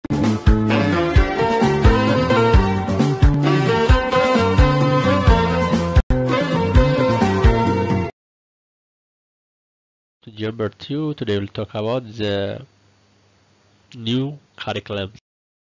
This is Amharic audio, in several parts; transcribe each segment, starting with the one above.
Number two, today we'll talk about the new curriculum.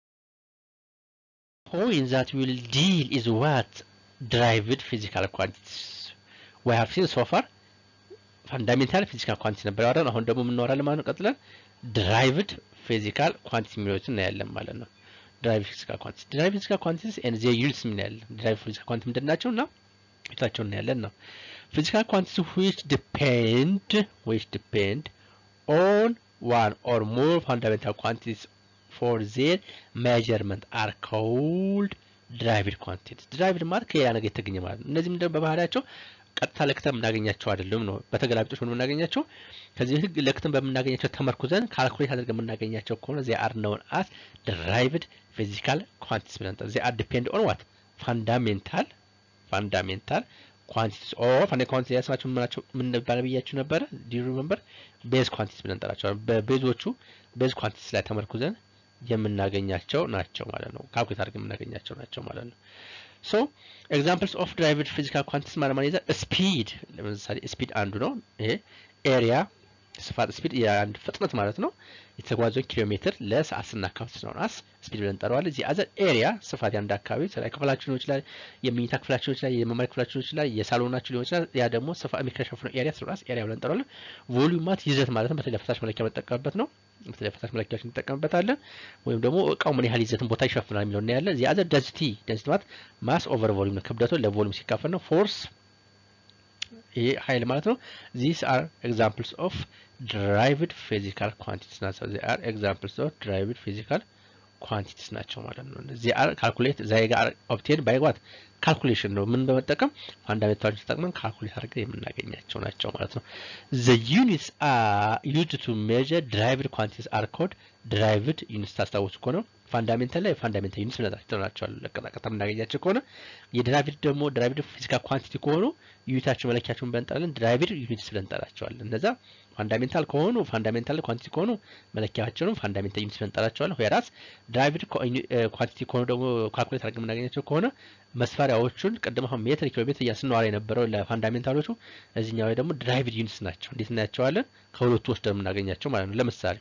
Point that we'll deal is what derived physical quantities. We have seen so far fundamental physical quantity ነበር ያወራን። አሁን ደግሞ የምናወራለን ማለት ነው። ቀጥለን derived physical quantity የሚሉትን እናያለን ማለት ነው። derived physical quantity derived physical quantities and their units ምን ያለን derived physical quantity ምንድን ናቸው እና ፊታቸውን እናያለን ነው። physical quantities which depend which depend on one or more fundamental quantities for their measurement are called derived quantities derived ማለት ከሌላ ነገር የተገኘ ማለት ነው። እነዚህ ምንድነው በባህሪያቸው ቀጥታ ለክተን የምናገኛቸው አይደለም ነው። በተገላቢጦች ነው የምናገኛቸው። ከዚህ ህግ ለክተን በምናገኛቸው ተመርኩዘን ካልኩሌት አድርገን የምናገኛቸው ከሆነ ዚ አር ነውን አስ derived physical quantities ብለን ዚ አር ዲፔንድ ኦን ዋት ፋንዳሜንታል ፋንዳሜንታል ኳንቲቲስ ኦር ፋንዳ ኳንቲቲ ያስማቸው ምናቸው ምን ነበር ብያችሁ ነበረ? ዲ ሪመምበር ቤዝ ኳንቲቲስ ብለን እንጠራቸዋለን። በቤዞቹ ቤዝ ኳንቲቲስ ላይ ተመርኩዘን የምናገኛቸው ናቸው ማለት ነው። ካልኩሌት አድርገን የምናገኛቸው ናቸው ማለት ነው። ሶ ኤግዛምፕልስ ኦፍ ድራይቭድ ፊዚካል ኳንቲቲስ ማለት ማለት ይዘን ስፒድ ለምሳሌ ስፒድ አንዱ ነው። ይሄ ኤሪያ ስፋት ስፒድ የአንድ ፍጥነት ማለት ነው። የተጓዘውን ኪሎ ሜትር ለሰዓት ስናካፍል ስለሆነ አስ ስፒድ ብለን እንጠራዋለን። እዚህ አዘር ኤሪያ ስፋት የአንድ አካባቢ ስራ ክፍላችሁ ሊሆን ይችላል፣ የመኝታ ክፍላችሁ ሊሆን ይችላል፣ የመማሪያ ክፍላችሁ ሊሆን ይችላል፣ የሳሎናችሁ ሊሆን ይችላል። ያ ደግሞ ስፋት የሚከሸፍነው ኤሪያ ስለሆነ አስ ኤሪያ ብለን እንጠራዋለን። ቮሊዩም ማለት ይዘት ማለት ነው። በተለይ ፈሳሽ መለኪያ መጠቀምበት ነው። በተለይ ፈሳሽ መለኪያዎች እንጠቀምበታለን። ወይም ደግሞ እቃው ምን ያህል ይዘትን ቦታ ይሸፍናል የሚለው እናያለን። እዚህ አዘር ደንሲቲ ደንሲቲ ማለት ማስ ኦቨር ቮሊዩም ነው። ክብደቱ ለቮሊዩም ሲካፈል ነው። ፎርስ ይሄ ኃይል ማለት ነው። ዚስ አር ኤግዛምፕልስ ኦፍ ድራይቭድ ፊዚካል ኳንቲቲስ ናቸው። ዚ አር ኤግዛምፕልስ ኦፍ ድራይቭድ ፊዚካል ኳንቲቲስ ናቸው ማለት ነው። ዚ አር ካልኩሌት ዛይ ጋር ኦብቴን ባይ ዋት ካልኩሌሽን ነው። ምን በመጠቀም ፋንዳሜንታሎች ተጠቅመን ካልኩሌት አድርገን የምናገኛቸው ናቸው ማለት ነው። ዘ ዩኒትስ አር ዩዝድ ቱ ሜዥር ድራይቭድ ኳንቲቲስ አር ኮልድ ድራይቭድ ዩኒትስ ታስታውሱ ከሆነ ፋንዳሜንታል ላይ ፋንዳሜንታል ዩኒትስ ብለናቸው ናቸዋል። ለቀጣቀጣ የምናገኛቸው ከሆነ የድራይቭድ ደግሞ ድራይቭድ ፊዚካል ኳንቲቲ ከሆኑ ዩኒታቸው መለኪያቸውን ብለን እንጠራለን። ድራይቭድ ዩኒትስ ብለን እንጠራቸዋለን። እነዛ ፋንዳሜንታል ከሆኑ ፋንዳሜንታል ኳንቲቲ ከሆኑ መለኪያቸውን ፋንዳሜንታል ዩኒትስ ብለን እንጠራቸዋለን። ዌራስ ድራይቭድ ኳንቲቲ ከሆኑ ደግሞ ካልኩሌት አድርገን የምናገኛቸው ከሆነ መስፈሪያዎቹን ቅድም አሁን ሜትር ኪሎ ሜትር እያስነዋራ የነበረው ለፋንዳሜንታሎቹ እዚህኛው ላይ ደግሞ ድራይቭድ ዩኒትስ ናቸው። እንዴት እናያቸዋለን? ከሁለቱ ወስደን የምናገኛቸው ማለት ነው። ለምሳሌ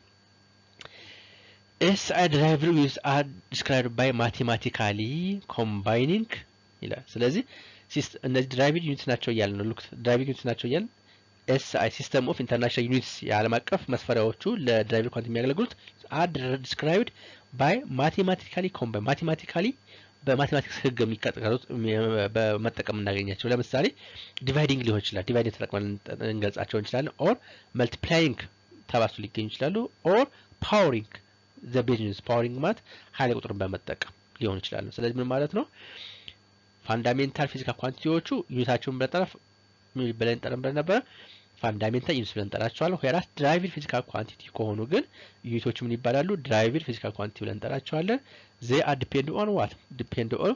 SI derived units are described by mathematically combining ይላል። ስለዚህ እነዚህ ድራይቭድ ዩኒትስ ናቸው እያልን ነው። ሉክ ድራይቭድ ዩኒትስ ናቸው እያልን ኤስአይ ሲስተም ኦፍ ኢንተርናሽናል ዩኒትስ የዓለም አቀፍ መስፈሪያዎቹ ለድራይቭድ ኳንቲ የሚያገለግሉት አር ዲስክራይብድ ባይ ማቴማቲካሊ ኮምባይን ማቴማቲካሊ በማቴማቲክስ ህግ የሚቀጠሉት በመጠቀም እናገኛቸው። ለምሳሌ ዲቫይዲንግ ሊሆን ይችላል። ዲቫይዲንግ ተጠቅመን እንገልጻቸው እንችላለን። ኦር መልቲፕላይንግ ተባሱ ሊገኙ ይችላሉ። ኦር ፓወሪንግ ዘ ቢዝነስ ፓወሪንግ ማለት ኃይለ ቁጥርን በመጠቀም ሊሆን ይችላል። ስለዚህ ምን ማለት ነው? ፋንዳሜንታል ፊዚካል ኳንቲቲዎቹ ዩኒታቸውን ብለጠረፍ ብለን ጠረን ብለን ነበረ ፋንዳሜንታል ዩኒትስ ብለን እንጠራቸዋለን። ዌራስ ድራይቭድ ፊዚካል ኳንቲቲ ከሆኑ ግን ዩኒቶቹ ምን ይባላሉ? ድራይቭድ ፊዚካል ኳንቲቲ ብለን እንጠራቸዋለን። ዜ አር ዲፔንድ ኦን ዋት ዲፔንድ ኦን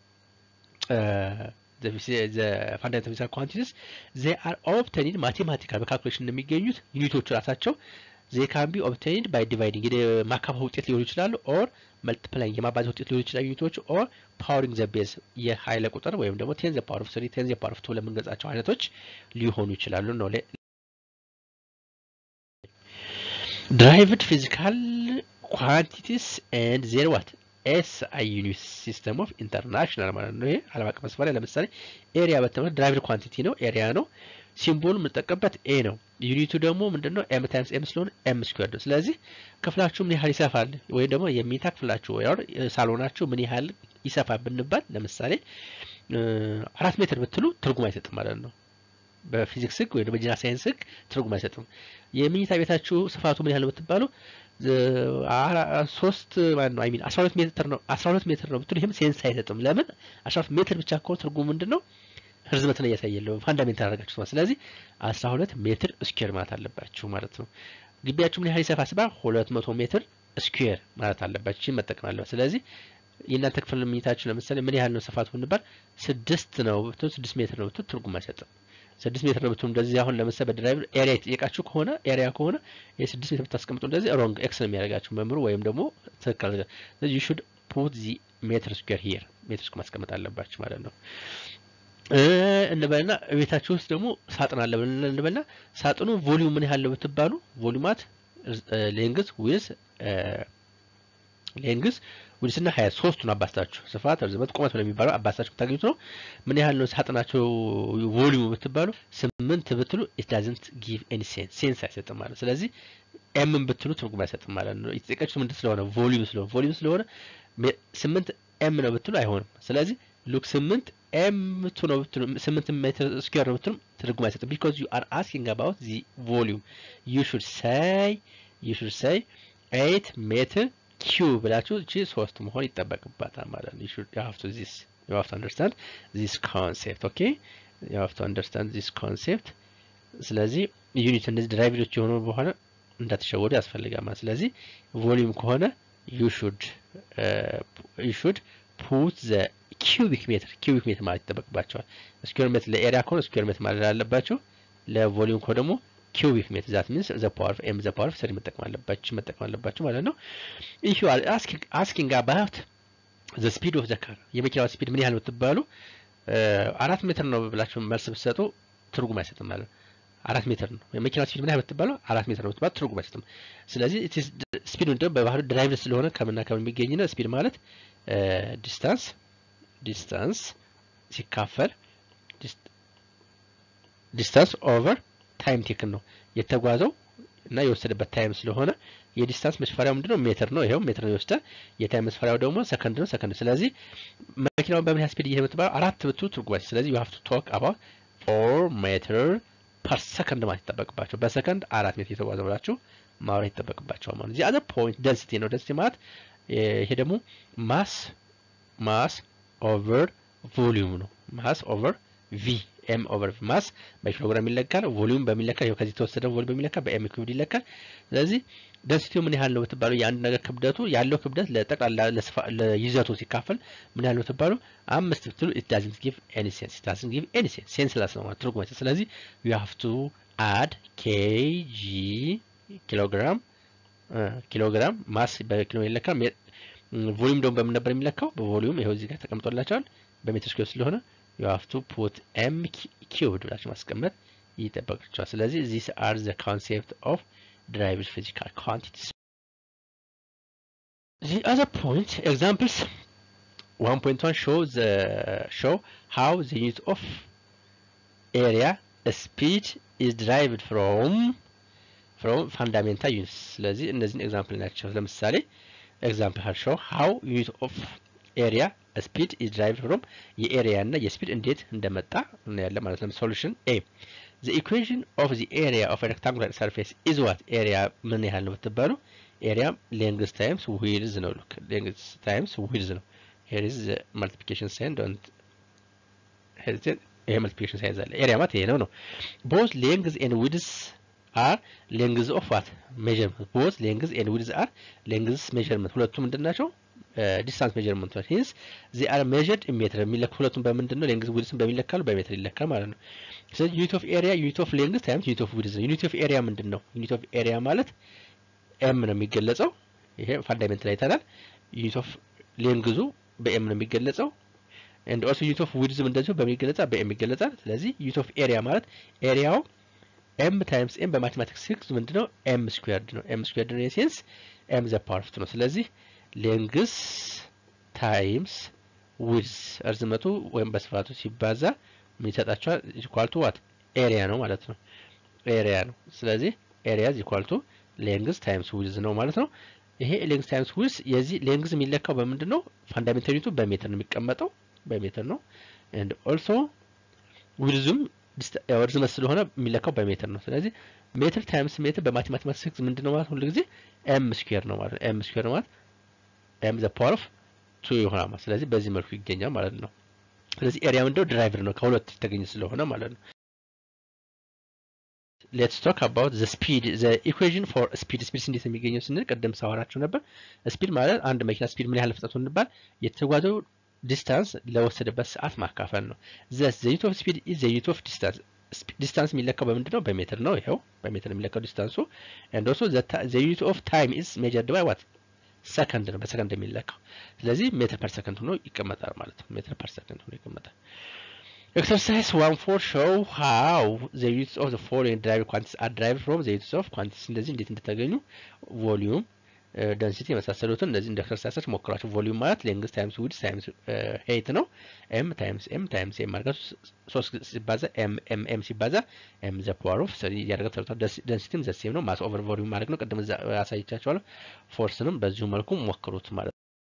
ፋንዳሜንታል ፊዚካል ኳንቲቲስ ዜ አር ኦብተኒድ ማቴማቲካል በካልኩሌሽን እንደሚገኙት ዩኒቶቹ ራሳቸው ዜ ካን ቢ ኦብቴንድ ባይ ዲቫይዲንግ የማካፋ ውጤት ሊሆኑ ይችላሉ። ኦር መልቲፕላይንግ የማባዛ ውጤት ሊሆኑ ይችላሉ ዩኒቶች ኦር ፓወሪንግ ዘ ቤዝ የኃይለ ቁጥር ወይም ደግሞ ቴን ዘ ፓወር ኦፍ ስሪ ቴን ዘ ፓወር ኦፍ ቱ ለምንገልጻቸው አይነቶች ሊሆኑ ይችላሉ ነው። ድራይቭድ ፊዚካል ኳንቲቲስ ኤንድ ዜር ዋት ኤስ አይ ዩኒት ሲስተም ኦፍ ኢንተርናሽናል ማለት ነው። ይሄ ዓለም አቀፍ መስፈሪያ ለምሳሌ ኤሪያ በተመለ ድራይቭድ ኳንቲቲ ነው፣ ኤሪያ ነው። ሲምቦሉ የምንጠቀምበት ኤ ነው። ዩኒቱ ደግሞ ምንድነው? ኤም ታይምስ ኤም ስለሆነ ኤም ስኩዌር ነው። ስለዚህ ክፍላችሁ ምን ያህል ይሰፋል ወይም ደግሞ የሚታ ክፍላችሁ ወይ ሳሎናችሁ ምን ያህል ይሰፋል ብንባል ለምሳሌ አራት ሜትር ብትሉ ትርጉም አይሰጥም ማለት ነው። በፊዚክስ ህግ ወይም በጂና ሳይንስ ህግ ትርጉም አይሰጥም። የመኝታ ቤታችሁ ስፋቱ ምን ያህል ነው ብትባሉ ሶስት ማለት ነው አይሚን አስራ ሁለት ሜትር ነው አስራ ሁለት ሜትር ነው ብትሉ ይህም ሴንስ አይሰጥም። ለምን አስራ ሁለት ሜትር ብቻ ከሆነ ትርጉሙ ምንድን ነው? ርዝመትን እያሳየለው ፋንዳሜንታል አደረጋችሁ ማለት ስለዚህ 12 ሜትር ስኩዌር ማለት አለባችሁ ማለት ነው። ግቢያችሁ ምን ያህል ይሰፋ ሲባል 200 ሜትር ስኩዌር ማለት አለባችሁ። ይህን መጠቀም አለበት። ስለዚህ የእናንተ ክፍል መኝታችሁ ለምሳሌ ምን ያህል ነው ስፋቱ ብንባል ስድስት ነው ብትሉ ስድስት ሜትር ነው ብትሉ ትርጉም አይሰጥም። ስድስት ሜትር ነው ብትሉ እንደዚህ አሁን ለምሳሌ በድራይቭ ኤሪያ የተጠየቃችሁ ከሆነ ኤሪያ ከሆነ የስድስት ሜትር ብታስቀምጡ እንደዚህ ሮንግ ኤክስ ነው የሚያደርጋችሁ መምህሩ ወይም ደግሞ ትክክል ስለዚህ ዩ ሹድ ፑት ዚ ሜትር ስኩዌር ሂር ሜትር ስኩዌር ማስቀመጥ አለባችሁ ማለት ነው። እንበልና ቤታችሁ ውስጥ ደግሞ ሳጥን አለ እንበልና ሳጥኑ ቮሊዩም ምን ያህል ነው ብትባሉ ቮሊዩማት ሌንግዝ ዊዝ ሌንግዝ ዊድስ እና ሀያ ሶስቱን አባስታችሁ ስፋት፣ ርዝመት፣ ቁመት የሚባለው አባስታችሁ የምታገኙት ነው። ምን ያህል ነው ሳጥናቸው ቮሊዩም ብትባሉ ስምንት ብትሉ ኢት ዳዝንት ጊቭ ኤኒ ሴንስ ሴንስ አይሰጥም ማለት ስለዚህ ኤምን ብትሉ ትርጉም አይሰጥም ማለት ነው። የተጠቀችው ምንድን ስለሆነ ቮሊዩም ስለሆነ ቮሊዩም ስለሆነ ስምንት ኤም ነው ብትሉ አይሆንም። ስለዚህ ሉክ ስምንት ኤም ቱ ነው ብትሉ ስምንት ሜትር ስኩዌር ነው ብትሉ ትርጉም አይሰጥም። ቢኮዝ ዩ አር አስኪንግ አባውት ዚ ቮሊዩም ዩ ሹድ ሳይ ዩ ሹድ ሳይ ኤይት ሜትር ኪው ብላችሁ እቺ ሶስት መሆን ይጠበቅባታል ማለት ነው። ዩ ሹድ ዩ ሃቭ ቱ ዚስ ዩ ሃቭ ቱ አንደርስታንድ ዚስ ኮንሴፕት ኦኬ ዩ ሃቭ ቱ አንደርስታንድ ዚስ ኮንሴፕት። ስለዚህ ዩኒት እነዚህ ድራይቨሮች የሆኑ በኋላ እንዳትሸወዱ ያስፈልጋል ማለት ስለዚህ ቮሊዩም ከሆነ ዩ ሹድ ዩ ሹድ ፑት ዘ ኪዩቢክ ሜትር ኪዩቢክ ሜትር ማለት ይጠበቅባቸዋል። ስኩዌር ሜትር ለኤሪያ ከሆነ ስኩዌር ሜትር ማለት አለባቸው። ለቮሊዩም ከሆነ ደግሞ ኪዩቢክ ሜትር ዛት ሚንስ ዘ ፓወር ኦፍ ኤም ዘ ፓወር ኦፍ ስሪ መጠቀም አለባችሁ መጠቀም አለባችሁ ማለት ነው። ኢፍ ዩ አር አስኪንግ አባውት ዘ ስፒድ ኦፍ ዘ ካር የመኪናዋ ስፒድ ምን ያህል ብትባሉ አራት ሜትር ነው ብላችሁ መልስ ብትሰጡ ትርጉም አይሰጥም ማለት ነው። አራት ሜትር ነው የመኪናዋ ስፒድ ምን ያህል ብትባሉ አራት ሜትር ነው ብትባሉ ትርጉም አይሰጥም። ስለዚህ ስፒድ ምንድነው በባህሉ ድራይቭ ስለሆነ ከምና ከምን የሚገኝ ነው። ስፒድ ማለት ዲስታንስ ዲስታንስ ሲካፈል ዲስታንስ ኦቨር ታይም ቴክን ነው የተጓዘው እና የወሰደበት ታይም ስለሆነ የዲስታንስ መስፈሪያው ምንድነው ሜትር ነው። ይሄው ሜትር ነው ይወስዳል። የታይም መስፈሪያው ደግሞ ሰከንድ ነው። ሰከንድ ስለዚህ መኪናውን በምን ያህል ስፒድ እየሄደ የምትባለው አራት ብትሉ ትርጉም ስለዚህ ዩ ሃቭ ቱ ቶክ አባውት ፎር ሜትር ፐር ሰከንድ ማለት ይጠበቅባቸው በሰከንድ አራት ሜትር የተጓዘ ብላችሁ ማውራት ይጠበቅባቸዋል ማለት ነው። አዘር ፖይንት ደንሲቲ ነው። ደንሲቲ ማለት ይሄ ደግሞ ማስ ማስ ኦቨር ቮሊዩም ነው። ማስ ኦቨር ቪ ኤም ኦቨር ማስ በኪሎግራም ይለካል። ቮሊዩም በሚለካ ይኸው ከዚህ የተወሰደ ቮሊዩም በሚለካ በኤም ኪዩብድ ይለካል። ስለዚህ ደንሲቲው ምን ያህል ነው ብትባሉ የአንድ ነገር ክብደቱ ያለው ክብደት ለጠቅላላ ለይዘቱ ሲካፈል ምን ያህል ነው ብትባሉ አምስት ብትሉ ኢት ዳዝንት ጊቭ ኤኒ ሴንስ ኢት ዳዝንት ጊቭ ኤኒ ሴንስ ሴንስ ላስ ነው ማለት ትርጉም ስለዚህ ዩ ሃቭ ቱ አድ ኬጂ ኪሎግራም ኪሎግራም ማስ በኪሎ ይለካል። ቮሊዩም ደግሞ በምን ነበር የሚለካው? በቮሊዩም ይኸው እዚህ ጋር ተቀምጦላቸዋል በሜትር ስኩዌር ስለሆነ ዩ ሃቭ ቱ ፑት ኤም ኪዩብድ ብላችሁ ማስቀመጥ ይጠበቅቸዋል። ስለዚህ ዚስ አር ዘ ኮንሴፕት ኦፍ derived physical quantities. The other point examples 1.1 shows the show how the unit of area speed is derived from from fundamental units ስለዚህ እነዚህን ኤግዛምፕል ናቸው ለምሳሌ ኤግዛምፕል ሀል ሾው ሃው ዩኒት ኦፍ ኤሪያ ስፒድ ኢዝ ድራይቭድ ፍሮም የኤሪያ እና የስፒድ እንዴት እንደመጣ እናያለን ማለት ነው ሶሉሽን ኤ the equation of the area of a rectangular surface is what area ምን ያህል ነው ብትባሉ ኤሪያ ሌንግዝ ታይምስ ዊድዝ ነው ሉክ ሌንግዝ ታይምስ ዊድዝ ነው here is the multiplication sign don't hesitate ይሄ multiplication sign አለ ኤሪያ ማለት ይሄ ነው ነው both length and width are lengths of what measurement both lengths and width are lengths measurement ሁለቱም ምንድን ናቸው ዲስታንስ ሜጀርመንት ነው ሂንስ ዚ አር ሜጀርድ ኢን ሜትር የሚለኩ ሁለቱም በምንድን ነው ሌንግዝ ዊድስን በሚለካሉ በሜትር ይለካል ማለት ነው ስለዚህ ዩኒት ኦፍ ኤሪያ ዩኒት ኦፍ ሌንግዝ ታይምስ ዩኒት ኦፍ ዊድዝ ነው ዩኒት ኦፍ ኤሪያ ምንድን ነው ዩኒት ኦፍ ኤሪያ ማለት ኤም ነው የሚገለጸው ይሄ ፋንዳሜንት ላይ ይታላል ዩኒት ኦፍ ሌንግዙ በኤም ነው የሚገለጸው ኤንድ ኦልሶ ዩኒት ኦፍ ዊድዝም እንደዚሁ በሚገለጻ በኤም ይገለጻል ስለዚህ ዩኒት ኦፍ ኤሪያ ማለት ኤሪያው ኤም ታይምስ ኤም በማቴማቲክስ ሲክስ ምንድነው ኤም ስኩዌርድ ነው ኤም ስኩዌርድ ነው የሴንስ ኤም ዘ ፓወር ኦፍ ነው ስለዚህ ሌንግስ ታይምስ ዊድዝ እርዝመቱ ወይም በስፋቱ ሲባዛ ምን ይሰጣቸዋል? ኢኳልቱ ዋት ኤሪያ ነው ማለት ነው። ኤሪያ ነው። ስለዚህ ኤሪያ ኢኳልቱ ሌንግዝ ታይምስ ዊድዝ ነው ማለት ነው። ይሄ ሌንግዝ ታይምስ ዊድዝ የዚህ ሌንግዝ የሚለካው በምንድን ነው? ፋንዳሜንታል ዩኒቱ በሜትር ነው የሚቀመጠው በሜትር ነው። ኤንድ ኦልሶ ዊድዙም ርዝመት ስለሆነ የሚለካው በሜትር ነው። ስለዚህ ሜትር ታይምስ ሜትር በማቴማቲክስ ምንድን ነው ማለት ሁሉ ጊዜ ኤም ስኩዌር ነው ማለት ኤም ስኩዌር ነው ማለት ኤም ዘ ፓወር ኦፍ ቱ ይሆናል ማለት ስለዚህ በዚህ መልኩ ይገኛል ማለት ነው። ስለዚህ ኤሪያ ምንድነው ድራይቨር ነው ከሁለት የተገኘ ስለሆነ ማለት ነው። ሌትስ ቶክ አባውት ዘ ስፒድ ዘ ኢኩዌሽን ፎር ስፒድ ስፒድ እንዴት የሚገኘው ስንል ቅድም ሳወራችሁ ነበር። ስፒድ ማለት አንድ መኪና ስፒድ ምን ያህል ፍጥነቱ እንባል የተጓዘው ዲስታንስ ለወሰደበት ሰዓት ማካፈል ነው። ዘስ ዘ ዩኒት ኦፍ ስፒድ ኢዝ ዘ ዩኒት ኦፍ ዲስታንስ ዲስታንስ የሚለካው በምንድን ነው? በሜትር ነው። ይኸው በሜትር የሚለካው ዲስታንሱ ኤንድ ኦልሶ ዘ ዩኒት ኦፍ ታይም ኢዝ ሜጀርድ ባይ ዋት ሰከንድ ነው። በሰከንድ የሚለካው ስለዚህ ሜትር ፐር ሰከንድ ሆኖ ይቀመጣል ማለት ነው። ሜትር ፐር ሰከንድ ሆኖ ይቀመጣል። ኤክሰርሳይዝ ዋን ፎር ሾው ሃው ዘ ዩኒትስ ኦፍ ዘ ፎሎዊንግ ድራይቭ ኳንቲቲስ አር ድራይቭድ ፍሮም ዘ ዩኒትስ ኦፍ ኳንቲቲስ እንደዚህ እንዴት እንደተገኙ ቮሊዩም ደንሲቲ የመሳሰሉትን እነዚህ እንደ ኤክሰርሳይሶች ሞክሯቸው። ቮሊዩም ማለት ሌንግስ ታይምስ ዊድስ ታይምስ ሄይት ነው። ኤም ታይምስ ኤም ታይምስ ኤም አድርጋችሁ ሶስት ሲባዛ ኤም ኤም ኤም ሲባዛ ኤም ዘ ፓወር ኦፍ እያደረገ ተሰርቷል። ደንሲቲም ዘ ሴም ነው። ማስ ኦቨር ቮሊዩም ማድረግ ነው። ቅድም አሳይቻችኋለሁ። ፎርስንም በዚሁ መልኩ ሞክሩት ማለት ነው።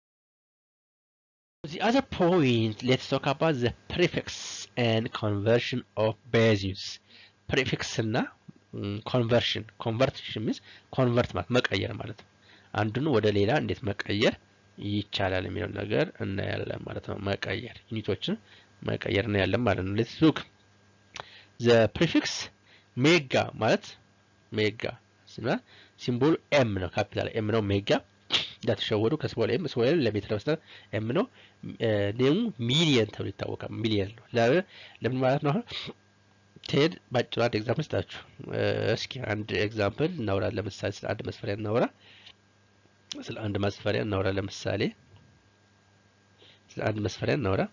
The other point, let's talk about the prefix and conversion of bases. prefix እና ኮንቨርሽን ኮንቨርሽን ሚንስ ኮንቨርት ማለት መቀየር ማለት ነው። አንዱን ወደ ሌላ እንዴት መቀየር ይቻላል የሚለው ነገር እናያለን ማለት ነው። መቀየር ዩኒቶችን መቀየር እናያለን ማለት ነው። ሌትስ ሉክ ዘ ፕሪፊክስ ሜጋ ማለት ሜጋ ሲምቦሉ ኤም ነው፣ ካፒታል ኤም ነው። ሜጋ እንዳትሸወዱ ከስሞል ኤም ስሞል ኤም ለሜትር ለመስጠት ኤም ነው። ኔሙ ሚሊየን ተብሎ ይታወቃል። ሚሊየን ነው። ለምን ማለት ነው? አሁን ቴድ ባጭሩ አንድ ኤግዛምፕል ስጣችሁ። እስኪ አንድ ኤግዛምፕል እናውራ። ለምሳሌ ስለ አንድ መስፈሪያ እናውራ። ስለ አንድ መስፈሪያ እናውራ። ለምሳሌ ስለ አንድ መስፈሪያ እናውራ።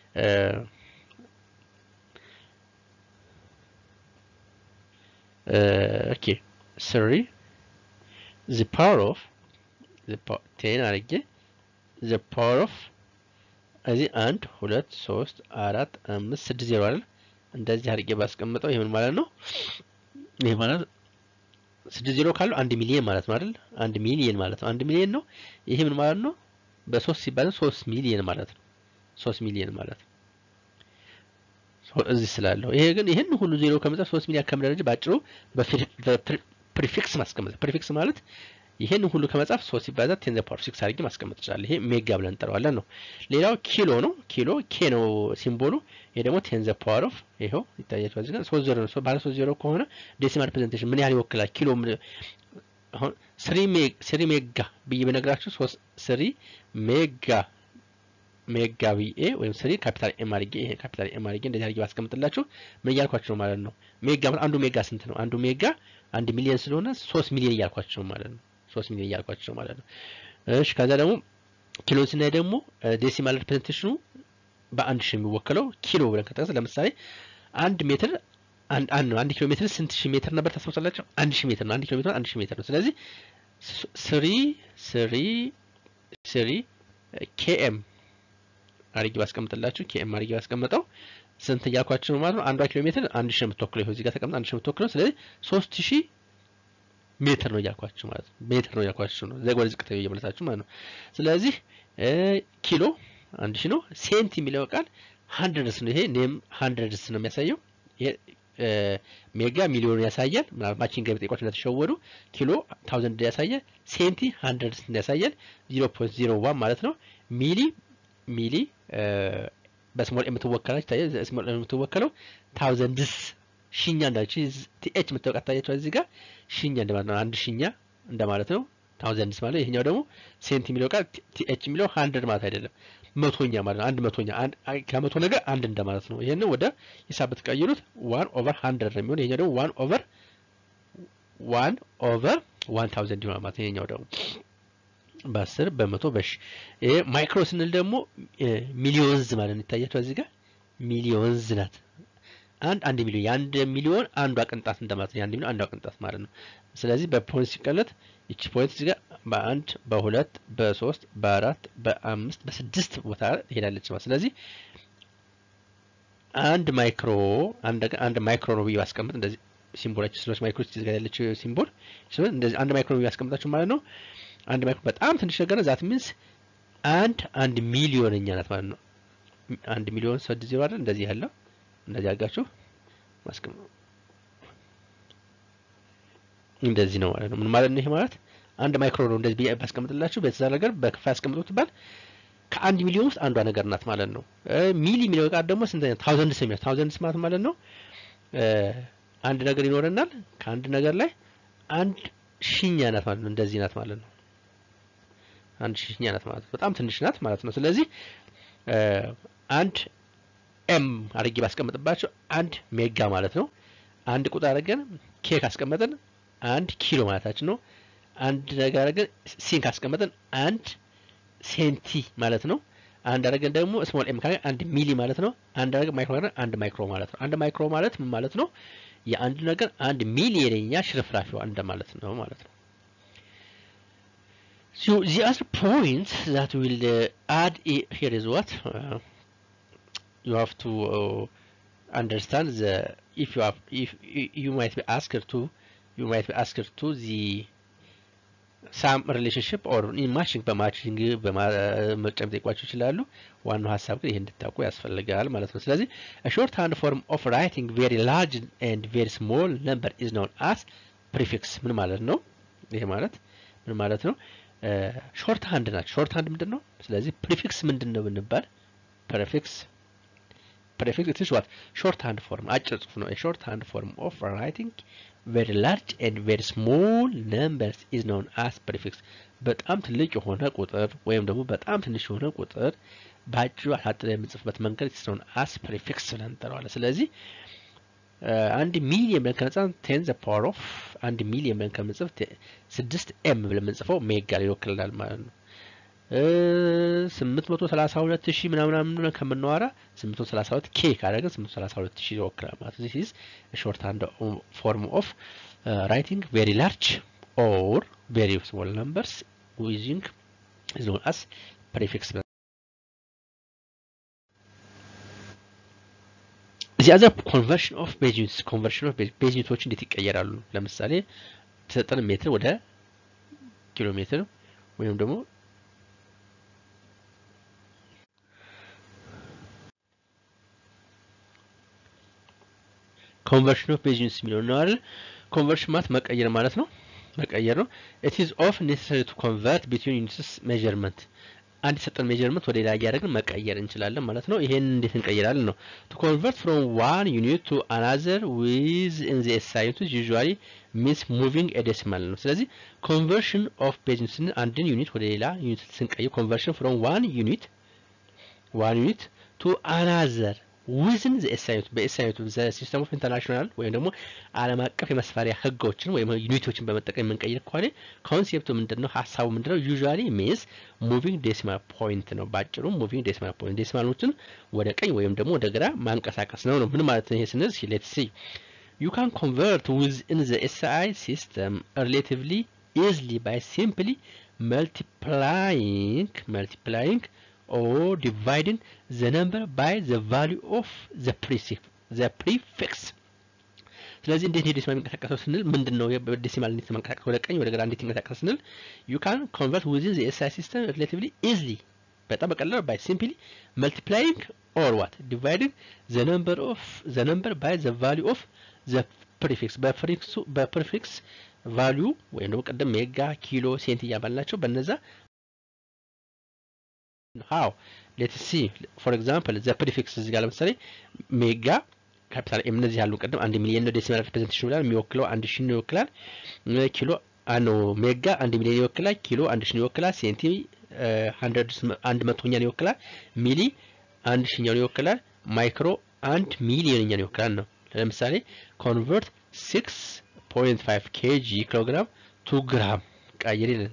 ኦኬ ስሪ ዘ ፓወር ኦፍ ቴን አድርጌ ዘ ፓወር ኦፍ እዚህ አንድ ሁለት ሶስት አራት አምስት ስድስት ዜሮ አይደል? እንደዚህ አድርጌ ባስቀምጠው ይሄ ምን ማለት ነው? ይሄ ማለት ስድስት ዜሮ ካለው አንድ ሚሊየን ማለት ነው አይደል? አንድ ሚሊየን ማለት ነው። አንድ ሚሊየን ነው። ይሄ ምን ማለት ነው? በሶስት ሲባል ሶስት ሚሊየን ማለት ነው። ሶስት ሚሊየን ማለት ነው እዚህ ስላለው። ይሄ ግን ይህን ሁሉ ዜሮ ከመጻፍ ሶስት ሚሊየን ከምደረጅ ባጭሩ በፕሪፊክስ ማስቀመጥ ፕሪፊክስ ማለት ይሄን ሁሉ ከመጻፍ ሶስት ሲባዛ ቴን ዘ ፓወር ሲክስ አድርጌ ማስቀመጥ ይችላል። ይሄ ሜጋ ብለን እንጠራዋለን ነው። ሌላው ኪሎ ነው። ኪሎ ኬ ነው ሲምቦሉ። ይሄ ደግሞ ቴን ዘ ፓወር ኦፍ ይሄው ይታያችኋል። እዚህ ጋር ሶስት ዜሮ ነው። ባለ ሶስት ዜሮ ከሆነ ዴሲማል ሪፕሬዘንቴሽን ምን ያህል ይወክላል? ኪሎ አሁን ስሪ ሜጋ ስሪ ሜጋ ብዬ በነግራችሁ ሶስት ስሪ ሜጋ ሜጋ ብዬ ወይም ስሪ ካፒታል ኤም አድርጌ ይሄ ካፒታል ኤም አድርጌ እንደዚህ አድርጌ ባስቀምጥላችሁ ምን እያልኳችሁ ነው ማለት ነው? ሜጋ አንዱ ሜጋ ስንት ነው? አንዱ ሜጋ አንድ ሚሊዮን ስለሆነ ሶስት ሚሊዮን እያልኳችሁ ነው ማለት ነው። ሶስት ሚሊዮን እያልኳቸው ማለት ነው። እሺ ከዛ ደግሞ ኪሎን ስናይ ደግሞ ዴሲማል ሪፕሬዘንቴሽኑ በአንድ ሺህ የሚወከለው ኪሎ ብለን ከጠቀስ ለምሳሌ አንድ ሜትር አንድ አንድ ኪሎ ሜትር ስንት ሺህ ሜትር ነበር ታስታውሳላችሁ? አንድ ሺህ ሜትር ነው። አንድ ኪሎ ሜትር አንድ ሺህ ሜትር ነው። ስለዚህ ስሪ ስሪ ስሪ ኬኤም አድርጌ ባስቀምጥላችሁ ኬኤም አድርጌ ባስቀምጠው ስንት እያልኳችሁ ነው ማለት ነው። አንዷ ኪሎ ሜትር አንድ ሺህ ነው የምትወክለው። ይኸው እዚህ ጋር ተቀምጣ አንድ ሺህ የምትወክለው ስለዚህ ሶስት ሺህ ሜትር ነው እያልኳችሁ ማለት ነው። ሜትር ነው እያልኳችሁ ነው። ዘግ ወደ ዝቅተኛ እየመለሳችሁ ማለት ነው። ስለዚህ ኪሎ አንድ ሺህ ነው። ሴንት የሚለው ቃል ሀንድረድስ ነው። ይሄ ኔም ሀንድረድስ ነው የሚያሳየው። ይሄ ሜጋ ሚሊዮን ያሳያል። ምናልባችን ገብ ጠይቋችሁ እንደተሸወዱ ኪሎ ታውዘንድ ያሳያል። ሴንቲ ሀንድረድስ ያሳያል። ዜሮ ፖይንት ዜሮ ዋን ማለት ነው። ሚሊ ሚሊ በስሞል የምትወከላች ይታያል። ስሞል የምትወከለው ታውዘንድስ ሺኛ እንዳለች ቲኤች የምታወቃት ታያቸው እዚህ ጋር ሺኛ እንደማለት ነው። አንድ ሺኛ እንደማለት ነው። ታውዘንድስ ማለት ይሄኛው ደግሞ ሴንት የሚለው ቃል ቲኤች የሚለው ሀንድረድ ማለት አይደለም፣ መቶኛ ማለት ነው። አንድ መቶኛ ከመቶ ነገር አንድ እንደማለት ነው። ይሄን ወደ ሂሳብ ብትቀይሩት ዋን ኦቨር ሀንድረድ ነው የሚሆን። ይሄኛው ደግሞ ዋን ኦቨር ዋን ኦቨር ዋን ታውዘንድ ይሆናል ማለት ይሄኛው ደግሞ በአስር በመቶ በሺ ይሄ ማይክሮ ስንል ደግሞ ሚሊዮንዝ ማለት ነው። ይታያቸው እዚህ ጋር ሚሊዮንዝ ናት። አንድ አንድ ሚሊዮን የአንድ ሚሊዮን አንዷ ቅንጣት እንደማለት ነው። የአንድ ሚሊዮን አንዷ ቅንጣት ማለት ነው። ስለዚህ በፖይንት ሲቀለት ይቺ ፖይንት እዚህ ጋር በአንድ በሁለት በሶስት በአራት በአምስት በስድስት ቦታ ትሄዳለች ማለት ስለዚህ አንድ ማይክሮ አንድ ማይክሮ ነው ብዬ ባስቀምጥ እንደዚህ ሲምቦላችሁ ስለች ማይክሮ እዚህ ጋር ያለችው ሲምቦል እንደዚህ አንድ ማይክሮ ነው ብዬ ባስቀምጣችሁ ማለት ነው። አንድ ማይክሮ በጣም ትንሽ ነገር ነው። ዛት ሚንስ አንድ አንድ ሚሊዮንኛ ናት ማለት ነው። አንድ ሚሊዮን ስድስት ዜሮ አይደል እንደዚህ ያለው እንደዚህ አድርጋችሁ ማስቀመጥ እንደዚህ ነው ማለት ነው። ምን ማለት ነው? ይሄ ማለት አንድ ማይክሮ ነው እንደዚህ ብዬ ባስቀምጥላችሁ በዛ ነገር በክፋ ያስቀምጡት ትባል ከአንድ ሚሊዮን ውስጥ አንዷ ነገር ናት ማለት ነው። ሚሊ የሚለው ቃል ደግሞ ስንት ታውዘንድ ስም ታውዘንድ ማለት ማለት ነው አንድ ነገር ይኖረናል ከአንድ ነገር ላይ አንድ ሺኛ ናት ማለት ነው። እንደዚህ ናት ማለት ነው። አንድ ሺኛ ናት ማለት ነው። በጣም ትንሽ ናት ማለት ነው። ስለዚህ አንድ ኤም አድርጌ ባስቀምጥባቸው አንድ ሜጋ ማለት ነው። አንድ ቁጥር አድርገን ኬ ካስቀመጥን አንድ ኪሎ ማለታችን ነው። አንድ ነገር አድርገን ሲን ካስቀመጥን አንድ ሴንቲ ማለት ነው። አንድ አድርገን ደግሞ ስሞል ኤም ካለ አንድ ሚሊ ማለት ነው። አንድ አድርገን ማይክሮ ካለ አንድ ማይክሮ ማለት ነው። አንድ ማይክሮ ማለት ምን ማለት ነው? የአንድ ነገር አንድ ሚሊየንኛ ሽርፍራፊው አንድ ማለት ነው ማለት ነው። So the other point that will uh, add i- here is what uh, you have to uh, understand the if you have if you you might be asked to you might be asked to the ሳም ሪሌሽንሽፕ ኦር ማችንግ በማችንግ በመጨም ጠይቋቸው ይችላሉ። ዋናው ሀሳብ ግን ይህ እንድታውቁ ያስፈልጋል ማለት ነው። ስለዚህ ሾርት ሃንድ ፎርም ኦፍ ራይቲንግ ቬሪ ላርጅ ኤንድ ቬሪ ስሞል ነምበር ኢዝ ኖን አስ ፕሪፊክስ ምን ማለት ነው? ይሄ ማለት ምን ማለት ነው? ሾርት ሃንድ ናቸው። ሾርት ሃንድ ምንድን ነው? ስለዚህ ፕሪፊክስ ምንድን ነው ብንባል ፕሪፊክስ ፕሪፊክስ ኢትስ ዋት ሾርት ሃንድ ፎርም አጭር ጽሁፍ ነው። ሾርት ሃንድ ፎርም ኦፍ ራይቲንግ ቬሪ ላርጅ ኤንድ ቬሪ ስሞል ነምበርስ ኢዝ ኖን አስ ፕሪፊክስ በጣም ትልቅ የሆነ ቁጥር ወይም ደግሞ በጣም ትንሽ የሆነ ቁጥር በአጭሩ አሳጥረን የምንጽፍበት መንገድ ኢዝ ኖን አስ ፕሪፊክስ ብለን እንጠራዋለን። ስለዚህ አንድ ሚሊየን ብለን ከነጻ ቴን ዘ ፓወር ኦፍ አንድ ሚሊየን ብለን ከምንጽፍ ስድስት ኤም ብለን የምንጽፈው ሜጋ ይወክልናል ማለት ነው። ስምንት መቶ ሰላሳ ሁለት ሺህ ምናምን ብለን ከምናወራ ስምንት መቶ ሰላሳ ሁለት ኬ ካደረግን ስምንት መቶ ሰላሳ ሁለት ሺህ ይወክላል ማለት ነው። ዚስ ሾርት ሃንድ ፎርም ኦፍ ራይቲንግ ቬሪ ላርጅ ኦር ቬሪ ስሞል ነምበርስ ዩዚንግ ኢዝ ኖን አስ ፕሪፊክስ እዚህ አዘር ኮንቨርሽን ኦፍ ቤዝ ዩኒትስ ኮንቨርሽን ኦፍ ቤዝ ዩኒቶች እንዴት ይቀየራሉ? ለምሳሌ የተሰጠን ሜትር ወደ ኪሎ ሜትር ወይም ደግሞ ኮንቨርሽን ኦፍ ቤዝ ዩኒትስ የሚለው ነው አይደል? ኮንቨርሽን ማለት መቀየር ማለት ነው። መቀየር ነው። ኢት ኢዝ ኦፍ ኔሰሰሪ ቱ ኮንቨርት ቢትዊን ዩኒትስ ሜዠርመንት አንድ የሰጠን ሜጀርመንት ወደ ሌላ እያደረግን መቀየር እንችላለን ማለት ነው። ይሄን እንዴት እንቀይራለን ነው ቱ ኮንቨርት ፍሮም ዋን ዩኒት ቱ አናዘር ዊዝ ኢን ዘ ኤስአይ ዩኒት ዩዥዋሊ ሚንስ ሙቪንግ ኤ ዴሲማል ነው። ስለዚህ ኮንቨርሽን ኦፍ ቤዝ ዩኒት ስንል አንድን ዩኒት ወደ ሌላ ዩኒት ስንቀይር ኮንቨርሽን ፍሮም ዋን ዩኒት ዋን ዩኒት ቱ አናዘር ዊዝን ዘኤስአይቱ በኤስአይቱ ሲስተም ኦፍ ኢንተርናሽናል ወይም ደግሞ ዓለም አቀፍ የመስፈሪያ ህጎችን ወይም ዩኒቶችን በመጠቀም የምንቀይር ከሆነ ኮንሴፕቱ ምንድን ነው? ሀሳቡ ምንድን ነው? ዩዥዋሊ ሚንስ ሙቪንግ ዴሲማል ፖይንት ነው። ባጭሩ ሙቪንግ ዴሲማል ፖይንት ዴሲማሎችን ወደ ቀኝ ወይም ደግሞ ወደ ግራ ማንቀሳቀስ ነው ነው። ምን ማለት ነው ይሄ ስንል ሌትስ ሲ ዩ ካን ኮንቨርት ዊዝን ዘ ኤስአይ ሲስተም ሪሌቲቭሊ ኢዝሊ ባይ ሲምፕሊ መልቲፕላይንግ መልቲፕላይንግ or dividing the number by the value of the prefix the prefix ስለዚህ እንዴት ነው ዴሲማል የሚንቀሳቀሰው ስንል ምንድን ነው ዴሲማል እንዴት መንቀሳቀስ ወደ ቀኝ ወደ ግራ እንዴት ይንቀሳቀስ ስንል ዩ ካን ኮንቨርት ዊዝን ዘ ኤስአይ ሲስተም ሪሌቲቭሊ ኢዝሊ በጣም በቀላሉ ባይ ሲምፕሊ መልቲፕላይንግ ኦር ዋት ዲቫይዲንግ ዘ ነምበር ኦፍ ዘ ነምበር ባይ ዘ ቫሊዩ ኦፍ ዘ ፕሪፊክስ በፕሪፊክሱ በፕሪፊክስ ቫሊዩ ወይም ደግሞ ቅድም ሜጋ ኪሎ ሴንት እያባልናቸው በነዛ ሃው ሌትስ ሲ ፎር ኤግዛምፕል ዘ ፕሪፊክስ እዚህ ጋር ለምሳሌ ሜጋ ካፒታል ኤም እነዚህ ያሉ ቅድም አንድ ሚሊዮን ነው ዴሲማል ሪፕሬዘንቴሽን ብላል የሚወክለው አንድ ሺህ ነው ይወክላል ኪሎ አኖ ሜጋ አንድ ሚሊዮን ይወክላል ኪሎ አንድ ሺህ ይወክላል ሴንቲ አንድ መቶኛን ይወክላል ሚሊ አንድ ሺኛውን ይወክላል ማይክሮ አንድ ሚሊዮንኛን ይወክላል ነው ለምሳሌ ኮንቨርት ሲክስ ፖይንት ፋይቭ ኬጂ ኪሎግራም ቱ ግራም ቀይር ይላል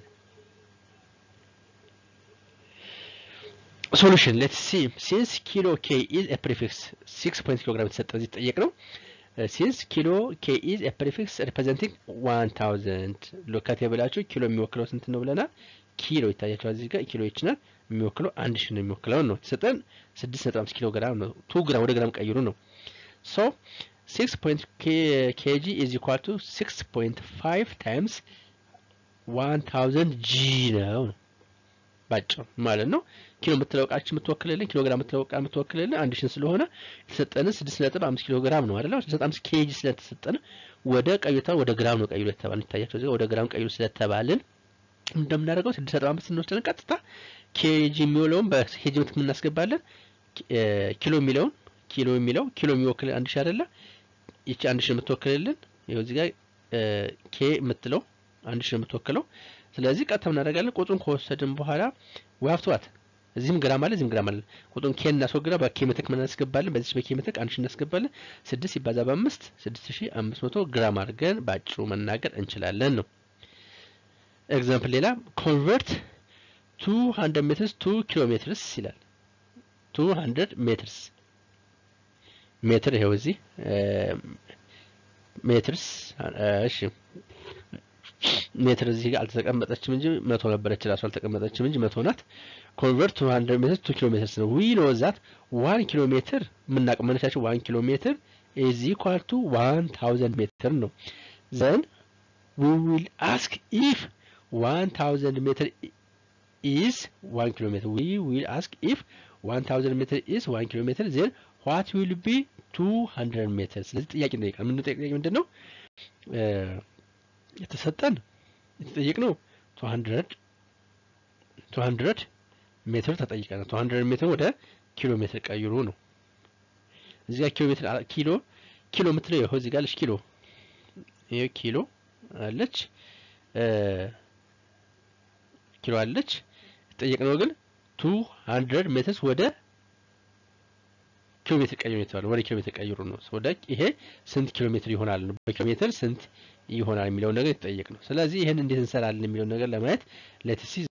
ሶሉሽን ሌትስ ሲ ሲንስ ኪሎ ኬ ኢዝ ኤ ፕሪፊክስ ሲክስ ፖይንት ኪሎ ግራም የተሰጠ እዚህ ጠየቅ ነው ሲንስ ኪሎ ኬ ኢዝ ኤ ፕሪፊክስ ሪፕሬዘንቲንግ ዋን ታውዘንድ ሎካት የብላችሁ ኪሎ የሚወክለው ስንት ነው ብለናል ኪሎ ይታያቸዋል እዚህ ጋር ኪሎ ይችላል የሚወክለው አንድ ሺህ ነው የሚወክለው ነው የተሰጠን ስድስት ነጥብ አምስት ኪሎ ግራም ነው ቱ ግራም ወደ ግራም ቀይሩ ነው ሶ ሲክስ ፖይንት ኬጂ ኢዝ ኢኳል ቱ ሲክስ ፖይንት ፋይቭ ታይምስ ዋን ታውዘንድ ጂ ነው ነው ባጭሩ ማለት ነው። ኪሎ የምትለው እቃችን የምትወክልልን ኪሎ ግራም የምትለው እቃ የምትወክልልን አንድ ሺን ስለሆነ የተሰጠን ስድስት ነጥብ አምስት ኪሎ ግራም ነው አይደለም። ስድስት አምስት ኬጂ ስለተሰጠን ወደ ቀዩታ ወደ ግራም ነው ቀይሩ የተባልን ይታያቸው እዚህ ወደ ግራም ቀይሩ ስለተባልን እንደምናደርገው ስድስት ነጥብ አምስት እንወስደን ቀጥታ ኬጂ የሚውለውን በኬጂ ምት የምናስገባለን ኪሎ የሚለውን ኪሎ የሚለው ኪሎ የሚወክል አንድ ሺ አይደለ? ይቺ አንድ ሺ የምትወክልልን ይኸው እዚህ ጋር ኬ የምትለው አንድ ሺ የምትወክለው ስለዚህ ቀጥታ እናደርጋለን። ቁጥሩን ከወሰድን በኋላ ዋፍቷት እዚህም ግራም አለ እዚህም ግራም አለ። ቁጥሩን ኬን እናስወግዳ በኬ ምትክ ምን እናስገባለን? በዚህ በኬ ምትክ አንድ ሺህ እናስገባለን። ስድስት ሲባዛ በአምስት ስድስት ሺህ አምስት መቶ ግራም አድርገን በአጭሩ መናገር እንችላለን ነው። ኤግዛምፕል ሌላ ኮንቨርት ቱ ሀንድረድ ሜትርስ ቱ ኪሎ ሜትርስ ይላል። ቱ ሀንድረድ ሜትርስ ሜትር ይኸው እዚህ ሜትርስ እሺ ሜትር እዚህ ጋር አልተቀመጠችም እንጂ መቶ ነበረች ራሱ አልተቀመጠችም እንጂ መቶ ናት። ኮንቨርት ቱ ሀንድረድ ሜትር ቱ ኪሎ ሜትርስ ነው። ዊ ኖ ዛት ዋን ኪሎ ሜትር የምናውቅ መነሻችን ዋን ኪሎ ሜትር ኢዝ ኢኳል ቱ ዋን ታውዘንድ ሜትር ነው። ዘን ዊ ዊል አስክ ኢፍ ዋን ታውዘንድ ሜትር ኢዝ ዋን ኪሎ ሜትር ዊ ዊል አስክ ኢፍ ዋን ታውዘንድ ሜትር ኢዝ ዋን ኪሎ ሜትር ዜን ዋት ዊል ቢ ቱ ሀንድረድ ሜትር። ስለዚህ ጥያቄ እንጠይቃል። ምን ጥያቄ ምንድን ነው የተሰጠን የተጠየቅነው ቱ ሀንድረድ ቱ ሀንድረድ ሜትር ተጠይቀናል። ቱ ሀንድረድ ሜትር ወደ ኪሎ ሜትር ቀይሩ ነው። እዚህ ጋር ኪሎ ሜትር ኪሎ ኪሎ የምትለው ይኸው እዚህ ጋር አለች ኪሎ ይኸው ኪሎ አለች ኪሎ አለች። የተጠየቅነው ግን ቱ ሀንድረድ ሜትርስ ወደ ኪሎ ሜትር ቀይሩ የተባለው ወደ ኪሎ ሜትር ቀይሩ ነው። ወደ ይሄ ስንት ኪሎ ሜትር ይሆናል ነው በኪሎ ሜትር ስንት ይሆናል የሚለውን ነገር የተጠየቅ ነው። ስለዚህ ይህን እንዴት እንሰራለን የሚለውን ነገር ለማየት ሌትስ ሲ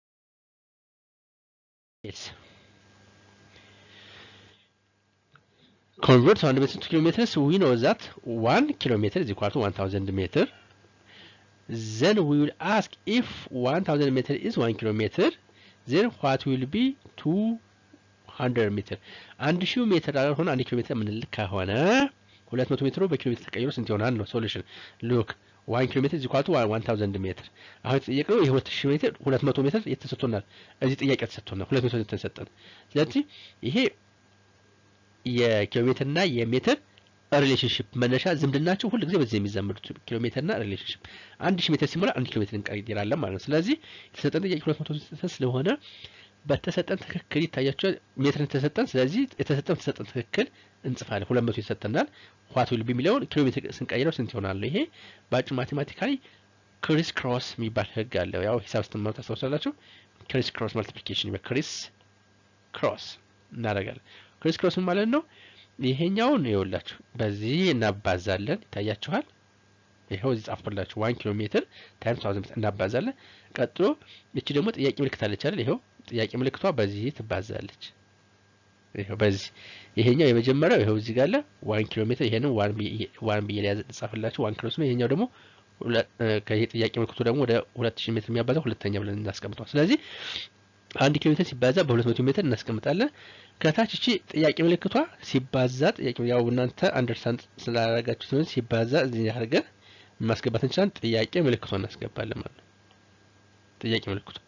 ኮንቨርት አንድ ሜትር ቱ ኪሎ ሜትርስ ዊ ኖ ዛት ዋን ኪሎ ሜትር ኢዝ ኢኳል ቱ ዋን ታውዘንድ ሜትር ዘን ዊ ዊል አስክ ኢፍ ዋን ታውዘንድ ሜትር ኢዝ ዋን ኪሎ ሜትር ዜን ዋት ዊል ቢ ቱ ሀንድረድ ሜትር አንድ ሺህ ሜትር ሆነ አንድ ኪሎ ሜትር የምንልክ ከሆነ ሁለት መቶ ሜትሩ በኪሎ ሜትር ተቀይሮ ስንት ይሆናል ነው ሶሉሽን ሉክ ዋን ኪሎ ሜትር ዚኳቱ ዋን ታውዘንድ ሜትር አሁን የተጠየቅነው ይህ ሁለት ሺህ ሜትር ሁለት መቶ ሜትር የተሰጥቶናል እዚህ ጥያቄ ተሰጥቶናል ሁለት መቶ ተሰጠን ስለዚህ ይሄ የኪሎ ሜትር እና የሜትር ሪሌሽንሽፕ መነሻ ዝምድናቸው ሁል ጊዜ በዚህ የሚዛመዱት ኪሎ ሜትር እና ሪሌሽንሽፕ አንድ ሺህ ሜትር ሲሞላ አንድ ኪሎ ሜትር እንቀይራለን ማለት ነው ስለዚህ የተሰጠን ጥያቄ ሁለት መቶ ስለሆነ በተሰጠን ትክክል ይታያቸዋል። ሜትር ተሰጠን። ስለዚህ የተሰጠን ተሰጠን ትክክል እንጽፋለን። ሁለት መቶ ይሰጠናል። ዋት ዊል ቢ የሚለውን ኪሎ ሜትር ስንቀይረው ስንት ይሆናል? ይሄ በአጭር ማቴማቲካሊ ክሪስ ክሮስ የሚባል ህግ አለው። ያው ሂሳብ ስትማሩ ታስታውሳላችሁ። ክሪስ ክሮስ ማልቲፕሊኬሽን ክሪስ ክሮስ እናደርጋለን። ክሪስ ክሮስ ማለት ነው። ይሄኛውን ይኸውላችሁ በዚህ እናባዛለን። ይታያችኋል። ይኸው እዚህ ጻፍኩላችሁ። ዋን ኪሎ ሜትር ታይምስ ታውዘንድ ሜትር እናባዛለን። ቀጥሎ እቺ ደግሞ ጥያቄ ምልክት አለች አይደል? ይኸው ጥያቄ ምልክቷ በዚህ ትባዛለች። ይኸው በዚህ ይሄኛው የመጀመሪያው ይኸው እዚህ ጋር አለ ዋን ኪሎ ሜትር ይሄንን ዋን ብዬ ሊያዝ ጻፍላችሁ ዋን ኪሎ ነው። ይሄኛው ደግሞ ከይሄ ጥያቄ ምልክቱ ደግሞ ወደ ሁለት ሺህ ሜትር የሚያባዛው ሁለተኛ ብለን እናስቀምጠዋል። ስለዚህ አንድ ኪሎ ሜትር ሲባዛ በሁለት መቶ ሜትር እናስቀምጣለን። ከታች እቺ ጥያቄ ምልክቷ ሲባዛ ጥያቄ ያው እናንተ አንደርስታንድ ስላደረጋችሁ ሲሆን ሲባዛ እዚህ አድርገን ማስገባት እንችላለን። ጥያቄ ምልክቷ እናስገባለን ማለት ነው። ጥያቄ ምልክቷ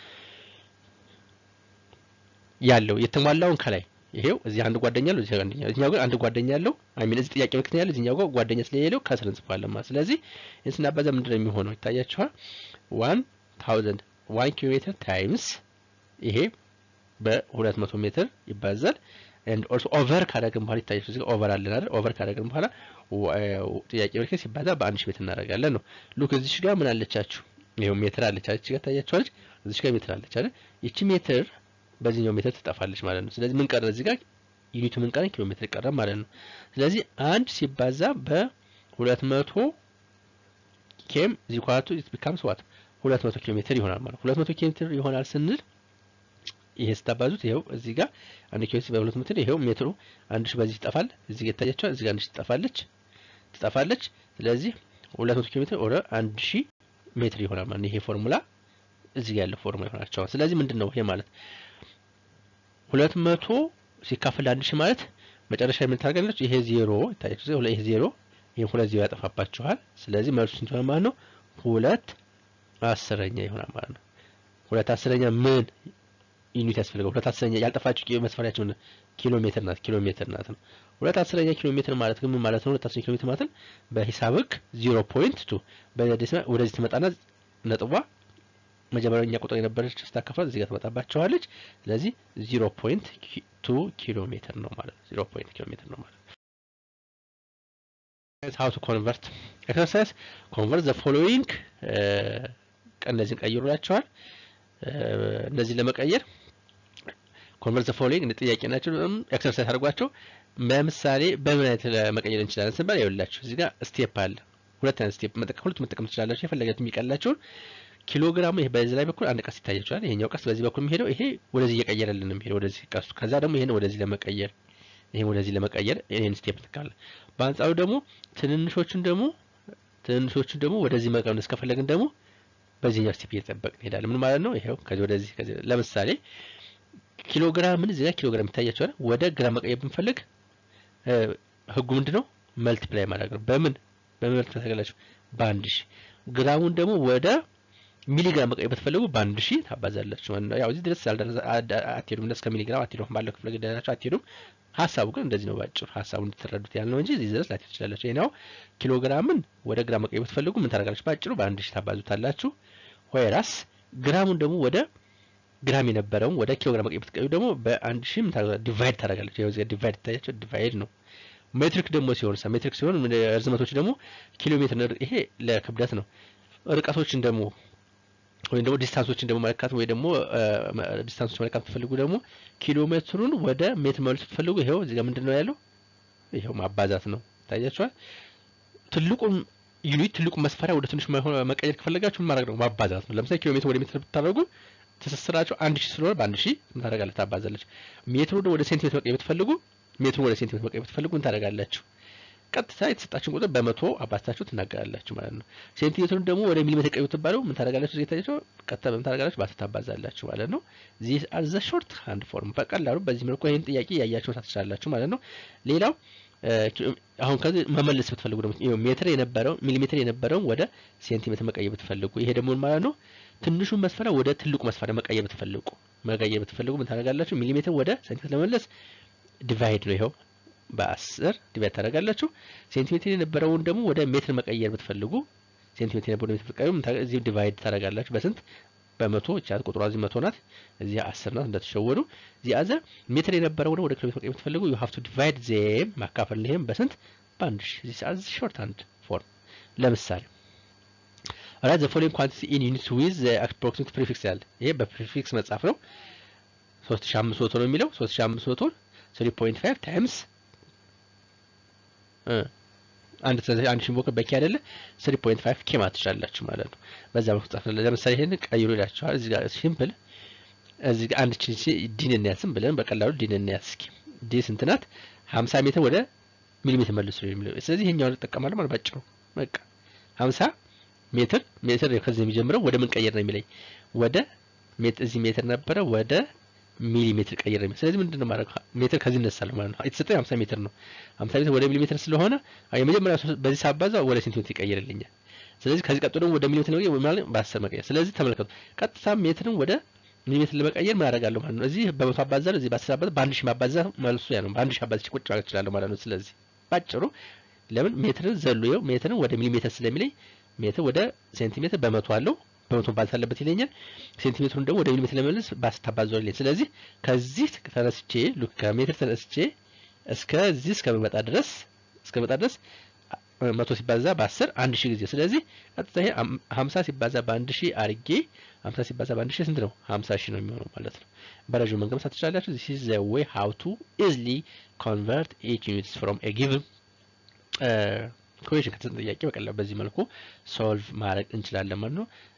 ያለው የተሟላውን ከላይ ይሄው እዚህ አንድ ጓደኛ አለው፣ እዚህ አንደኛ እዚህኛው ግን አንድ ጓደኛ አለው። አይ ሚን እዚህ ጥያቄ ምልክት ያለው እዚህኛው ጋር ጓደኛ ስለሌለው ከስር እንጽፋለን ማለት። ስለዚህ ይህን ስናባዛ ምንድን ነው የሚሆነው? ይታያችኋል። ዋን ታውዘንድ ዋን ኪሎ ሜትር ታይምስ ይሄ በሁለት መቶ ሜትር ይባዛል። ኤንድ ኦልሶ ኦቨር ካደረግን በኋላ ይታያችሁ እዚህ ጋር ኦቨር አለን አይደል? ኦቨር ካደረግን በኋላ ጥያቄ ምልክት ሲባዛ በአንድ ሺህ ሜትር እናደርጋለን ነው። ሉክ እዚሽ ጋር ምን አለቻችሁ? ይሄው ሜትር አለች አለች ጋር ታያችኋለች። እዚሽ ጋር ሜትር አለች አይደል? ይቺ ሜትር በዚህኛው ሜትር ትጠፋለች ማለት ነው። ስለዚህ ምን ቀረ እዚህ ጋር ዩኒቱ ምን ቀረ? ኪሎ ሜትር ቀረ ማለት ነው። ስለዚህ አንድ ሲባዛ በሁለት መቶ ኬም ዚኳቱ ቢካምስ ዋት ሁለት መቶ ኪሎ ሜትር ይሆናል ማለት ሁለት መቶ ኪሎ ሜትር ይሆናል ስንል ይሄ ስታባዙት ይሄው እዚህ ጋር አንድ ኪሎ ሜትር በሁለት ሜትር ይሄው ሜትሩ አንድ ሺህ በዚህ ይጠፋል። እዚህ ጋር ይታያቸዋል። እዚህ ጋር አንድ ሺህ ትጠፋለች ትጠፋለች። ስለዚህ ሁለት መቶ ኪሎ ሜትር ወደ አንድ ሺህ ሜትር ይሆናል ማለት ይሄ ፎርሙላ እዚህ ጋር ያለው ፎርሙላ ይሆናቸዋል። ስለዚህ ምንድን ነው ይሄ ማለት ሁለት መቶ ሲካፈል አንድ ሺህ ማለት መጨረሻ ምን ታደርጋለች? ይሄ ዜሮ ይታያችሁ። ይሄ ዜሮ ይሄ ሁለት ዜሮ ያጠፋባችኋል። ስለዚህ መልሱ ስንት ይሆናል ማለት ነው? ሁለት አስረኛ ይሆናል ማለት ነው። ሁለት አስረኛ ምን ዩኒት ያስፈልገው? ሁለት አስረኛ ያልጠፋችሁ መስፈሪያችሁ ኪሎ ሜትር ናት። ኪሎ ሜትር ናት ነው። ሁለት አስረኛ ኪሎ ሜትር ማለት ግን ምን ማለት ነው? ሁለት አስረኛ ኪሎ ሜትር ማለት በሂሳብ ህግ ዜሮ ፖይንት ቱ በዴሲማል ወደዚህ ትመጣና ነጥቧ መጀመሪያኛ ቁጥር የነበረች ስታካፍላት እዚህ ጋር ትመጣባቸዋለች። ስለዚህ ዚሮ ፖይንት ቱ ኪሎ ሜትር ነው ማለት ነው። ዚሮ ፖይንት ኪሎ ሜትር ነው ማለት ነው። ሀው ቱ ኮንቨርት ኤክሰርሳይዝ ኮንቨርት ዘ ፎሎዊንግ እነዚህን ቀይሩላቸዋል። እነዚህን ለመቀየር ኮንቨርት ዘ ፎሎዊንግ እንደ ጥያቄ ናቸው። ኤክሰርሳይዝ አድርጓቸው። ለምሳሌ በምን አይነት መቀየር እንችላለን ስንባል ይኸውላችሁ እዚህ ጋር ስቴፕ አለ። ሁለት አይነት ስቴፕ መጠቀም ሁለት መጠቀም ትችላላችሁ። የፈለጋችሁ የሚቀላችሁን ኪሎግራሙ ይሄ በዚህ ላይ በኩል አንድ ቀስት ይታያችኋል። ይሄኛው ቀስት በዚህ በኩል የሚሄደው ይሄ ወደዚህ እየቀየረልን ነው የሚሄደው ወደዚህ ቀስቱ። ከዛ ደግሞ ይሄን ወደዚህ ለመቀየር ይሄን ወደዚህ ለመቀየር ይሄን ስቴፕ እንጠቀማለን። በአንጻሩ ደግሞ ትንንሾቹን ደግሞ ትንንሾቹን ደግሞ ወደዚህ መቀነስ ከፈለግን ደግሞ በዚህኛው ስቴፕ እየጠበቅን እንሄዳለን። ምን ማለት ነው? ይሄው ከዚህ ወደዚህ ከዚህ ለምሳሌ ኪሎግራምን እዚህ ጋር ኪሎግራም ይታያችኋል። ወደ ግራ መቀየር ብንፈልግ ህጉ ምንድነው? መልቲፕላይ ማድረግ ነው። በምን በምን መልቲፕላይ ታደርጋላችሁ? በአንድ ሺህ ግራሙን ደግሞ ወደ ሚሊግራም መቀየር ብትፈልጉ በአንድ ሺህ ታባዛላችሁ ማለት ነው። ያው እዚህ ድረስ አትሄዱም፣ እስከ ሚሊግራም አትሄዱም፣ ባለው ክፍለ ገደላችሁ አትሄዱም። ሀሳቡ ግን እንደዚህ ነው። ባጭሩ ሀሳቡ እንድትረዱት ያህል ነው እንጂ እዚህ ድረስ ላትሄዱ ትችላላችሁ። ይሄኛው ኪሎግራምን ወደ ግራም መቀየር ብትፈልጉ ምን ታደርጋላችሁ? ባጭሩ በአንድ ሺህ ታባዙታላችሁ። ወይራስ ግራሙን ደግሞ ወደ ግራም የነበረውን ወደ ኪሎግራም መቀየር ብትቀዩ ደግሞ በአንድ ሺህ ዲቫይድ ታደርጋለች። ያው እዚህ ዲቫይድ ታያቸው ዲቫይድ ነው። ሜትሪክ ደግሞ ሲሆን ሳ ሜትሪክ ሲሆን ርዝመቶች ደግሞ ኪሎ ሜትር ይሄ ለክብደት ነው። ርቀቶችን ደግሞ ወይም ደግሞ ዲስታንሶችን ደግሞ መለካት ወይ ደግሞ ዲስታንሶች መለካት ትፈልጉ ደግሞ ኪሎ ሜትሩን ወደ ሜትር መልስ ትፈልጉ ይሄው እዚህ ጋር ምንድን ነው ያለው? ይሄው ማባዛት ነው። ታያችኋል። ትልቁን ዩኒት ትልቁን መስፈሪያ ወደ ትንሽ መቀየር ከፈለጋችሁ ምን ማድረግ ነው? ማባዛት ነው። ለምሳሌ ኪሎ ሜትር ወደ ሜትር ብታደርጉ ትስስራቸው አንድ ሺህ ስለሆነ በአንድ ሺህ ምን ታደርጋለች? ታባዛለች። ሜትሩ ወደ ሴንቲሜትር መቀየር ብትፈልጉ ሜትሩ ወደ ሴንቲሜትር መቀየር ብትፈልጉ ምን ታደርጋላችሁ? ቀጥታ የተሰጣችሁን ቁጥር በመቶ አባዝታችሁ ትናገራላችሁ ማለት ነው። ሴንቲሜትሩን ደግሞ ወደ ሚሊሜትር ቀይሩ ትባሉ ምን ታደርጋላችሁ? እዚህ ታያችሁ ቀጥታ በምን ታደርጋላችሁ? በአስር ታባዛላችሁ ማለት ነው። ዚስ አር ዘ ሾርት ሃንድ ፎርም። በቀላሉ በዚህ መልኩ ይህን ጥያቄ ያያችሁ ታትችላላችሁ ማለት ነው። ሌላው አሁን ከዚህ መመለስ ብትፈልጉ ደግሞ ሜትር የነበረው ሚሊሜትር የነበረውን ወደ ሴንቲሜትር መቀየር ብትፈልጉ ይሄ ደግሞ ማለት ነው ትንሹን መስፈሪያ ወደ ትልቁ መስፈሪያ መቀየር ብትፈልጉ መቀየር ብትፈልጉ ምን ታደርጋላችሁ? ሚሊሜትር ወደ ሴንቲሜትር ለመመለስ ዲቫይድ ነው ይኸው በአስር ዲቫይድ ታደርጋላችሁ። ሴንቲሜትር የነበረውን ደግሞ ወደ ሜትር መቀየር ብትፈልጉ ሴንቲሜትር የነበረው ሜትር ብትቀይሩ እዚህ ዲቫይድ ታደርጋላችሁ በስንት በመቶ ቻት ቁጥሯ እዚህ መቶ ናት፣ እዚህ አስር ናት። እንደተሸወዱ እዚህ አዘ ሜትር የነበረው ወደ ኪሎ ሜትር መቀየር ብትፈልጉ ዩ ሃቭ ቱ ዲቫይድ ዜም ማካፈል ይሄም በስንት በአንድ ሺህ ዚስ አዝ ሾርት ሃንድ ፎርም ለምሳሌ ራይት ዘ ፎሎዊንግ ኳንቲቲ ኢን ዩኒትስ ዊዝ ዘ አፕሮክሲሜት ፕሪፊክስ ያለ ይሄ በፕሪፊክስ መጻፍ ነው። 3500 ነው የሚለው 3500 3.5 ታይምስ አንድ አንድ ሺህ ቦከ በቂ አይደለ 3.5 ኬ ማለት ትችላላችሁ ማለት ነው። በዛ መልኩ ጻፍ። ለምሳሌ ይሄን ቀይሩ ይላችኋል። እዚህ ጋር ሲምፕል እዚህ ጋር አንድ ቺ ዲን እንያስም ብለን በቀላሉ ዲን እንያስ እስኪ ዲ ስንት ናት? 50 ሜትር ወደ ሚሊሜትር መልሱ የሚለው ስለዚህ ይሄኛውን እንጠቀማለን ማለት ባጭሩ በቃ 50 ሜትር ሜትር ከዚህ የሚጀምረው ወደ ምን ቀየር ነው የሚለኝ ወደ ሜትር እዚህ ሜትር ነበረ ወደ ሚሊሜትር ቀይር ነው። ስለዚህ ምንድነው ማድረግ ሜትር ከዚህ እነሳለሁ ማለት ነው። የተሰጠኝ 50 ሜትር ነው። 50 ሜትር ወደ ሚሊሜትር ስለሆነ የመጀመሪያ በዚህ ሳባዛ ወደ ሴንቲሜትር ይቀይርልኛል። ስለዚህ ከዚህ ቀጥሎ ደግሞ ወደ ሚሊሜትር ነው ማለት በ10 መቀየር። ስለዚህ ተመልከቱ፣ ቀጥታ ሜትርን ወደ ሚሊሜትር ለመቀየር ምን አደርጋለሁ ማለት ነው። እዚህ በመቶ አባዛለሁ፣ እዚህ በ10 አባዛ፣ በአንድ ሺህ ማባዛ መልሱ ያ ነው። በአንድ ሺህ አባዝቼ ቁጭ ማለት እችላለሁ ማለት ነው። ስለዚህ ባጭሩ ለምን ሜትርን ዘሎ ይኸው ሜትርን ወደ ሚሊሜትር ስለሚለኝ ሜትር ወደ ሴንቲሜትር በመቶ አለው በመቶ ማባዛት አለበት ይለኛል። ሴንቲሜትሩን ደግሞ ወደ ሚሊሜትር ለመመለስ ባስታባዛው ይለኛል። ስለዚህ ከዚህ ተነስቼ ሉክ ከሜትር ተነስቼ እስከዚህ እስከመጣ ድረስ እስከመጣ ድረስ መቶ ሲባዛ በአስር አንድ ሺህ ጊዜ ስለዚህ ቀጥታ ይሄ ሀምሳ ሲባዛ በአንድ ሺህ አርጌ ሀምሳ ሲባዛ በአንድ ሺህ ስንት ነው? ሀምሳ ሺህ ነው የሚሆነው ማለት ነው። በረዥሙ መንገድ መስራት ትችላላችሁ። ዚስ ኢዝ ዘ ዌይ ሃው ቱ ኢዝሊ ኮንቨርት ኤች ዩኒትስ ፍሮም ኤ ጊቭን ኢኩዌሽን ከተሰጠን ጥያቄ በቀላሉ በዚህ መልኩ ሶልቭ ማድረግ እንችላለን ማለት ነው።